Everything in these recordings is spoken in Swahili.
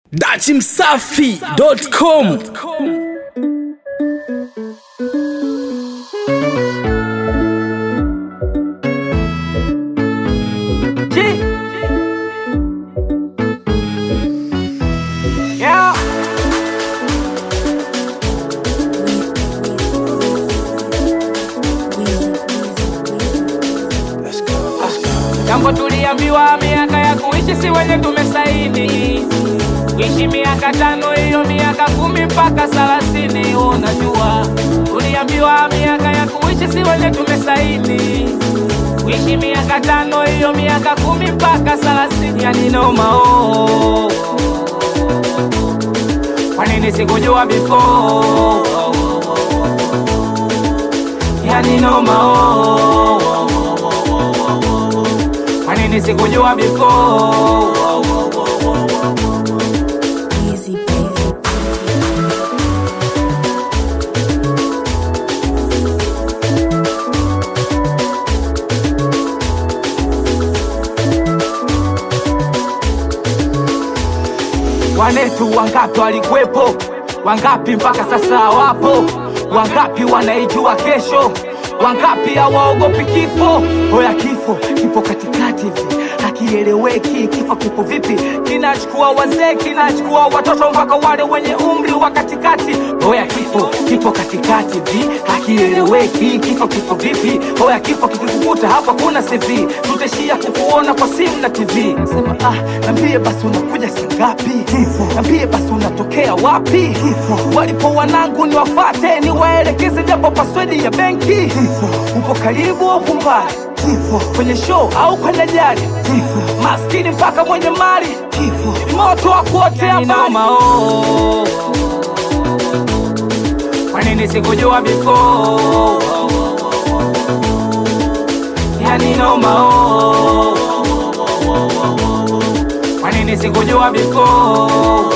dachimsafi.com Yeah. Jambo tuliambiwa miaka ya kuishi si wenye tumesaini kuishi miaka tano hiyo miaka kumi mpaka thelathini unajua tuliambiwa miaka ya kuishi si wenye tumesaini kuishi miaka tano hiyo miaka kumi mpaka thelathini yani nomao kwa nini sikujua before yani nomao kwa nini sikujua before Easy, baby. Wanetu wangapi walikuwepo, wangapi mpaka sasa wapo, wangapi wanaijua kesho, wangapi hawaogopi kifo. Hoya kifo kipo katikati hivi hakieleweki, kifo kipo vipi? Kinachukua wazee, kinachukua watoto mpaka wale wenye umri wa katikati. Hoya kifo kipo katikati hivi hakieleweki, kifo kipo vipi? Hoya kifo kikikukuta hapa kuna CV, tutaishia kukuona kwa simu na TV. Sema ah, nambie basi unakuja saa ngapi? Nambie basi unatokea wapi? Walipo wanangu ni wafate, ni waelekeze japo paswedi ya benki. Upo karibu au mbali? Kwenye show au kwenye jari? Maskini mpaka mwenye mali, ni moto wa kuotea mbali. Kwa nini sikujua before? Yani noma oh. Kwa nini sikujua before?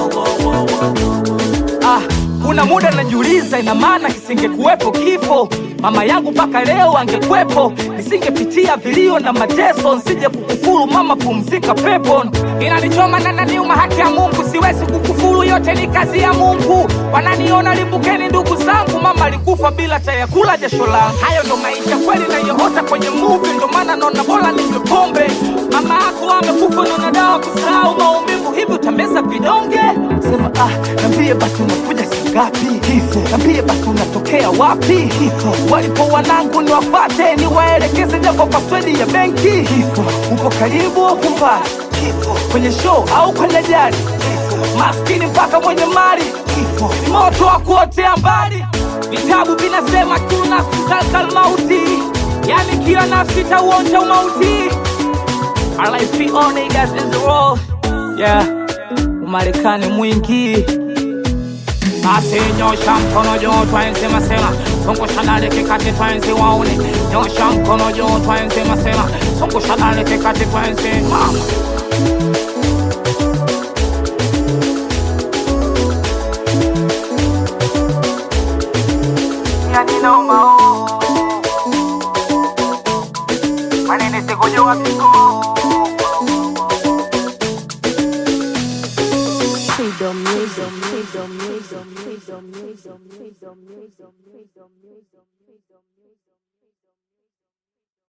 Ah, kuna muda najiuliza, ina maana kisingekuwepo kifo, mama yangu mpaka leo angekwepo, nisingepitia vilio na mateso, nsije kukufuru mama, pumzika pepo. Inanichoma na naniuma, haki ya Mungu, siwezi kukufuru, yote ni kazi ya Mungu. Wananiona limbukeni, ndugu zangu, mama alikufa bila chayakula jasho langu. Hayo ndo maisha kweli nayoota kwenye movie, ndo maana naona bora ninywe pombe. Mama yako amekufa, naona dawa kusahau maumivu, hivi utameza vidonge? Sema ah, nambie basi unakuja saa ngapi? Nambie basi unatokea wapi? Walipo wanangu ni wafate, ni waelekeze japo paswedi ya benki. Upo karibu au mbali? Kwenye show au kwenye jari? Maskini mpaka mwenye mali, ni moto wa kuotea mbali. Vitabu vinasema kila nafsi zakal mauti, yani kila nafsi tauonja umauti. RIP all niggas in the road. Yeah, Umarekani mwingi basi nyosha mkono juu twaensema sema zungusha dale kikati twaenzi waone nyosha mkono juu twaensema sema zungusha dale kikati twaenzi mama yani noma oh. Kwa nini sikujua before? Freedom music, freedom music, freedom music, freedom music, freedom music, freedom music.